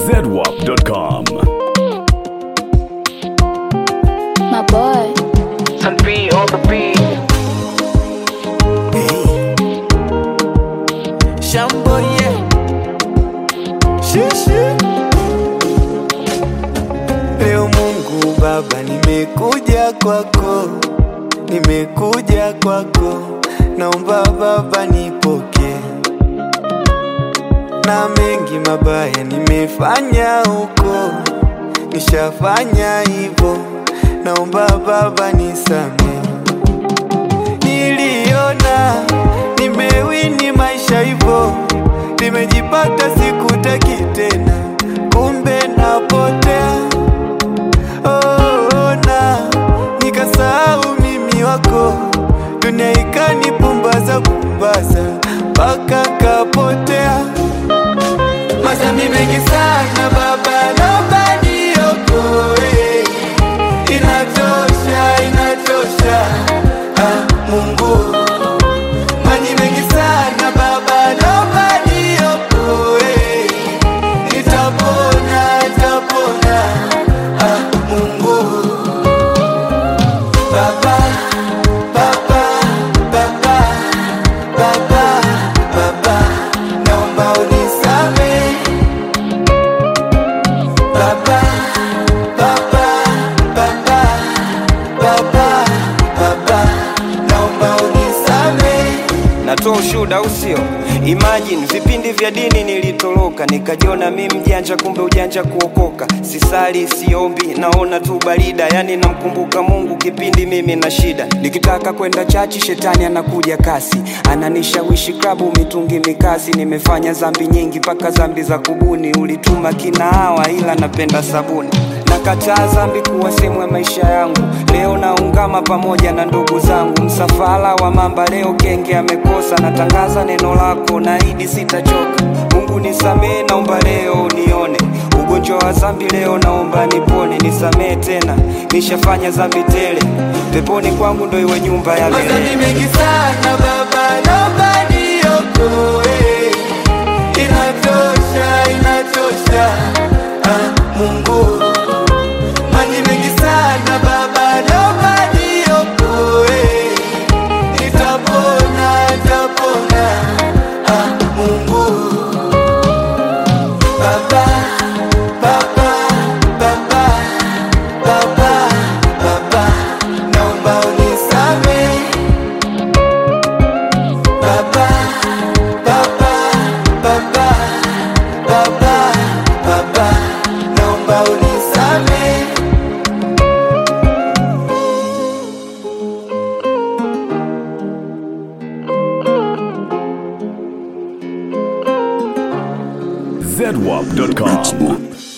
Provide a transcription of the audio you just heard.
zedwap.com. My boy. Sun B on the beat. Shambo yeah. Shishi. Leo Mungu Baba, nimekuja kwako, nimekuja kwako, naomba Baba nipokee, na mengi mabaya nimefanya huko, nishafanya hivyo, naomba Baba nisamehe niliona nimewini maisha hivyo, nimejipata sikutaki tena, kumbe napotea. Oh, na nikasahau mimi wako, dunia ikanipumbaza pumbaza mpaka kapotea. Mazambi mengi sana baba, naomba niokoe. Inatosha, inatosha ah, Mungu maji mengi sana baba, naomba niokoe. Nitapona, nitapona ah, Mungu baba, baba, baba, baba, baba, naomba unisamehe baba, baba, baba, baba, baba, naomba unisamehe natoa ushuhuda au sio? Imagine vipindi vya dini nilitoroka, nikajiona mi mjanja, kumbe ujanja kuokoka. Sisali, siombi, naona tu barida, yani namkumbuka Mungu kipindi mimi na shida. Nikitaka kwenda chachi, shetani anakuja kasi, ananishawishi klabu, mitungi mikasi. Nimefanya zambi nyingi, mpaka zambi za kubuni. Ulituma kinaawa, ila napenda sabuni nakataa zambi kuwa sehemu ya maisha yangu. Leo naungama pamoja na ndugu zangu, msafara wa mamba leo kenge amekosa. Natangaza neno lako, naahidi sitachoka. Mungu nisamee, naomba leo unione. Ugonjwa wa zambi leo naomba nipone, nisamee tena, nishafanya zambi tele. Peponi kwangu ndo iwe nyumba ya Mazambi milele. mengi sana baba, naomba niokoe. Inatosha, inatosha ah, Mungu maji mengi sana baba, naomba niokoe. Nitapona, nitapona ah, Mungu baba, baba, baba, baba, baba, naomba unisamehe Baba, baba, baba, baba, baba, naomba unisamehe. zedwap.com.